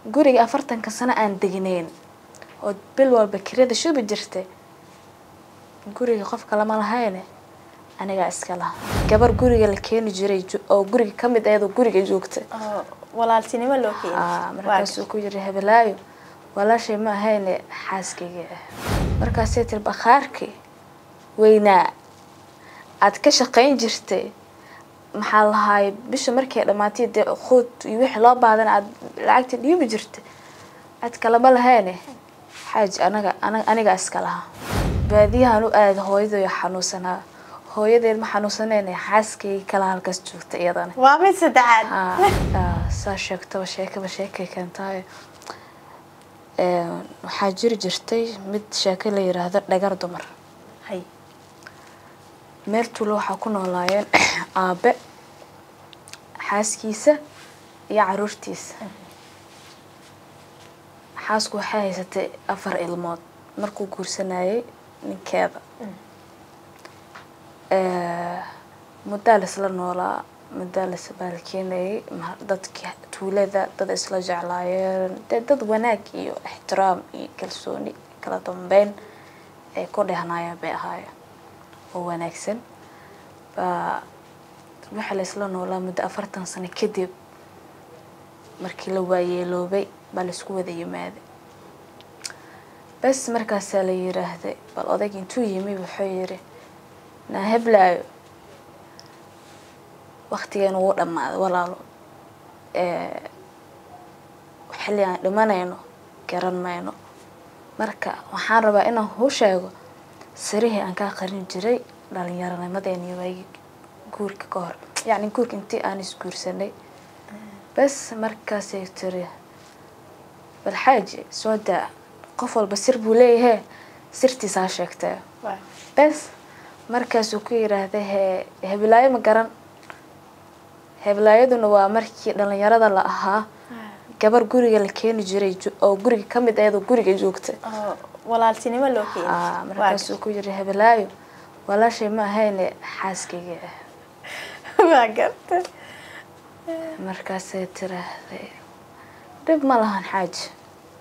guriga afartanka sano aan degneyn oo bil walba kirada shubi jirtay guriga qofka lama lahayne anigaa iska laha gabar guriga la keeni jiray jo- oo guriga ka mid ayadoo guriga joogta oo walaaltinimo loo Aa, keenay markaasuu ku yiri hebelaayo walaashay ma ahayne xaaskayga ah markaasay tiri bakhaarkii weynaa aad ka shaqayn jirtay maxaa lahaay bisha markay dhammaatay dee quud iyo wixii loo baahdan aad lacagta dhiibi jirtay aad kalama lahayne xaaji anaga ana- anigaa iska lahaa baadiyahan u aada hooyaday xanuunsanaa hooyadeed ma xanuunsanayne xaaskayga kala halkaas joogta iyadana waa mid saddexaad Aa, aa, saa sheegtaba sheekaba sheekay keentaayo Een, waxaa jiri jirtay mid sheeko la yiraahdo dhagar dumar hay meel tuulo waxaa ku noolaayeen aabe xaaskiisa iyo caruurtiisa xaasku waxay haysatay afar ilmood markuu guursanayay ninkeeda Ee, muddaa laisla noolaa muddaa lais baalkeenayay ma- dadki tuulada dad isla jeclaayeen dee dad wanaag iyo ixtiraam iyo kalsooni kala dambeyn ay ku dhehnayeen bay ahaayeen oo wanaagsan baa waxa la isla noolaa muddo afartan sano kadib markii la waayeeloobay baa laisku wada yimaaday bes markaasaa la yiraahday bal odayg intuu yimi wuxuu yiri naa heblaayo waktigeenu wuu dhammaaday walaalo Ee, xilli aan dhimanayno garan mayno marka waxaan rabaa inaan kuu sheego sirihii aan kaa qarin jiray dhallinyaronimadeeni waagi guurka ka hor yacni guurka intii aan isguursanay bes markaasay tiri bal xaaji soo daa qof walba sir buu leeyahay sirtiisaa sheegtee waa bes markaasuu ku yiraahday he heblaayo ma garan heblaayaduna waa markii dhalinyarada la ahaa gabar guriga la keeni jiray jo- oo guriga ka mid ayadoo guriga joogta oo walaaltinimo loo keenay Aa, markaasuu ku yiri heblaayo walaashay ma ahayne xaaskayga ah waa garta markaasay tiraahday dhib ma lahan xaaji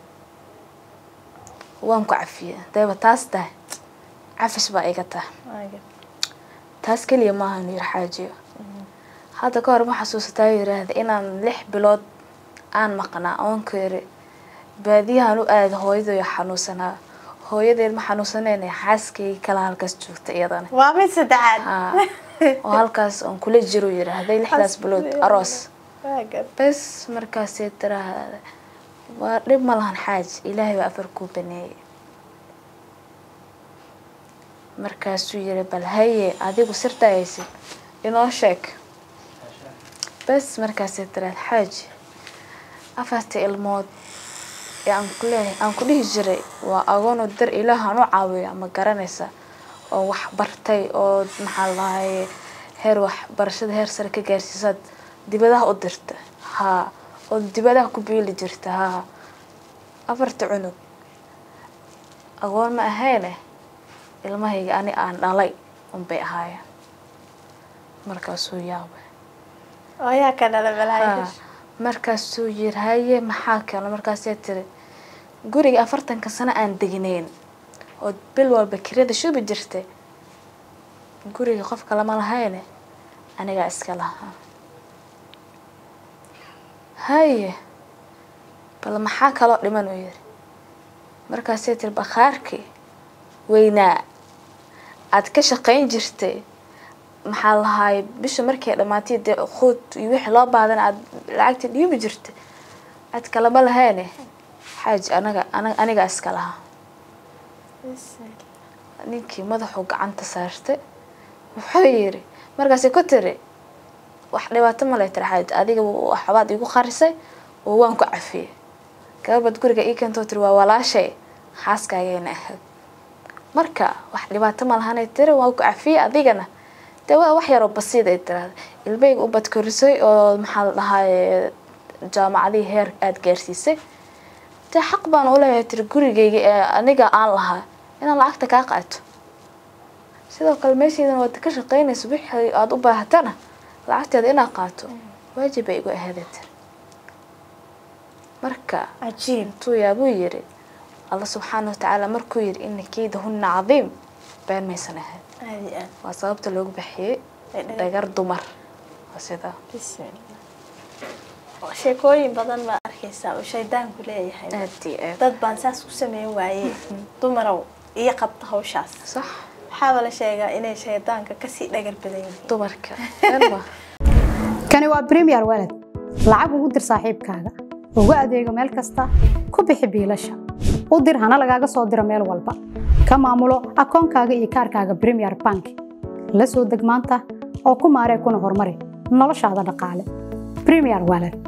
waan ku cafiyey dayba taas tahay cafis baa iga tahay waa garta taas keliya maahan yir xaajiyo hadda ka hor ma xasuusataa yiraahda inaan lix bilood aan maqnaa oon ku yiri baadiyahan u aada hooyaday xanuunsanaa hooyadeed ma xanuunsanayne xaaskayga kala halkaas joogta iyadana waa mid saddexaad Haa, oo halkaas oon kula jiro yiraahday lixdaas bilood aroos waa garta bes markaasay tiraahda waa dhib ma lahan xaaji ilaahay baa afar kuu baneeyey markaasuu yiri bal haye adigu sirtaa haysid inoo sheeg bes markaasay tiraahda xaaji afarta ilmood ee aan ku leeyahay aan ku dhihi jiray waa agoonoo dar ilaahan u caawiya ma garanaysa oo wax bartay oo maxaa lahaye heer waxbarashada heer sare ka gaarsiisaad dibadaha u dirta haa oo dibadaha ku biili jirta haa afarta cunug agoon ma ahayne ilmahayga ani aan dhalay unbay ahaayeen markaasuu yaabay oo yaa ka dhala Haa, balaayo markaasuu yiri haye maxaa keeno markaasay tiri guriga afartanka sano aan degneyn oo bil walba kirada shubi jirtay guriga qofka lama lahayne anigaa iska lahaa haye bal maxaa kaloo dhiman uu yiri markaasay tiri bakhaarkii weynaa aad ka shaqayn jirtay maxaa lahaay bisha markay dhammaatay dee quud iyo wixii loo baahdan aad lacagta dhiibi jirtay aad kalama lahayne xaaji anaga ana- anigaa iska lahaa ninkii madaxuu gacanta saartay wuxuu yiri markaasay ku tiri wax dhibaato ma leh tiri xaaji adiga waxbaad igu qarisay oo waan ku cafiyey gababad guriga ii keentoo tiri waa walaashay xaaskaagayna ahayd marka wax dhibaato ma lahanay tiri waan ku cafiyey adigana dee waa wax yaroo basiid ay tiraahda ilmahayga u badkorisay oo maxaa la dhahaye jaamacadihii heer aada gaarsiisay dee xaq baan u leeyahay tiri gurigayga ee aniga aan lahaa inaan lacagta kaa qaato sidoo kale meeshaydana waad ka shaqaynaysa wixii aada u baahatana lacagteeda inaad qaato waajib bay igu ahaadee tiri marka cajiib intuu yaabuu yiri alla subxaana watacaala markuu yiri ina keydahunna cadiim been maysan ahayn aad iyo aad waa sababta loogu baxiyey Ee, dhagar. dhagar dumar waa sidaa bismillah sheekooyin badan baa arkaysaa oo shaydaanku leeyahay aad iyo aad dad baan saas ku sameyn waayey dumarow iyo qabta hawshaas sax waxaaba la sheegaa inay shaydaanka kasii dhagar badan yihiin dumarka elma kani waa premier walad lacag ugu dir saaxiibkaaga ugu adeego meel kasta ku bixi biilasha u dir hana lagaaga soo diro meel walba ka maamulo akoonkaaga iyo kaarkaaga premier bank la soo deg maanta oo ku maaree kuna horumari noloshaada dhaqaale premier walad